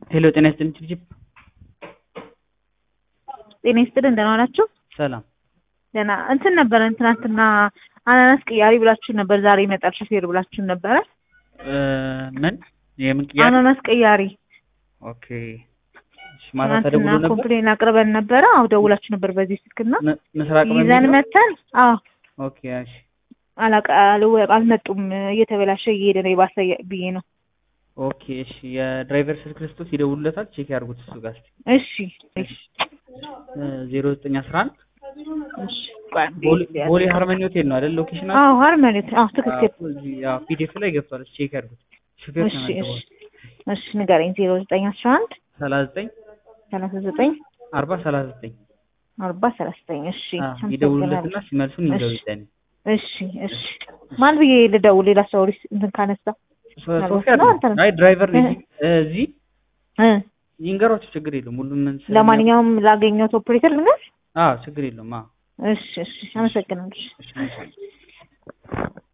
ሄሎ ጤና ይስጥልኝ ችብችብ ጤና ይስጥልን ደህና ናችሁ? ሰላም ደህና እንትን ነበረን ትናንትና አናናስ ቅያሪ ብላችሁ ነበር። ዛሬ ይመጣል ሹፌር ብላችሁ ነበረ። እ ምን የምን ቅያሬ? አናናስ ቅያሪ ኦኬ እሺ፣ ማታ ተደውሎ ትናንትና ነበር ኮምፕሌን አቅርበን ነበረ። አዎ ደውላችሁ ነበር በዚህ ስልክና ም- ምስራቅ ይዘን በሚለው? መተን አዎ ኦኬ እሺ አላቃ አልወ- አልመጡም እየተበላሸ እየሄደ ነው የባሰ ብዬ ነው። ኦኬ እሺ የድራይቨር ስልክ ልስጦት ይደውሉለታል ቼክ ያድርጉት እሱ ጋር እስኪ እሺ እሺ ዜሮ ዘጠኝ አስራ አንድ እሺ ቆይ አንዴ ቦሌ ልያዝ። ቦሌ ሃርመኒ ሆቴል ነው አይደል ሎኬሽን አዎ ሀርመኒት አዎ ትክክል። ፒዲኤፍ ላይ ገብቷል ቼክ ያድርጉት ሹፌር እሺ እሺ ተመዝግቧል እሺ ንገረኝ። ዜሮ ዘጠኝ አስራ አንድ ሰላሳ ዘጠኝ ሰላሳ ዘጠኝ አርባ ሰላሳ ዘጠኝ አርባ ሰላሳ ዘጠኝ እሺ ይደውሉለትና ሲመልሱን እሺ። ይዘው ይጠኒ እሺ እሺ ማን ብዬ ልደውል? ሌላ ሰው ሪስ እንትን ካነሳ ሶፊያ ነው አንተ ነህ? አይ ድራይቨር ነኝ እ- እዚህ እ ይንገሯቸው ችግር የለውም ሁሉም ምን ስለ- ለማንኛውም ላገኘሁት ኦፕሬተር ልንገር። አዎ ችግር የለውም አዎ እሺ እሺ አመሰግናለሁ። እሺ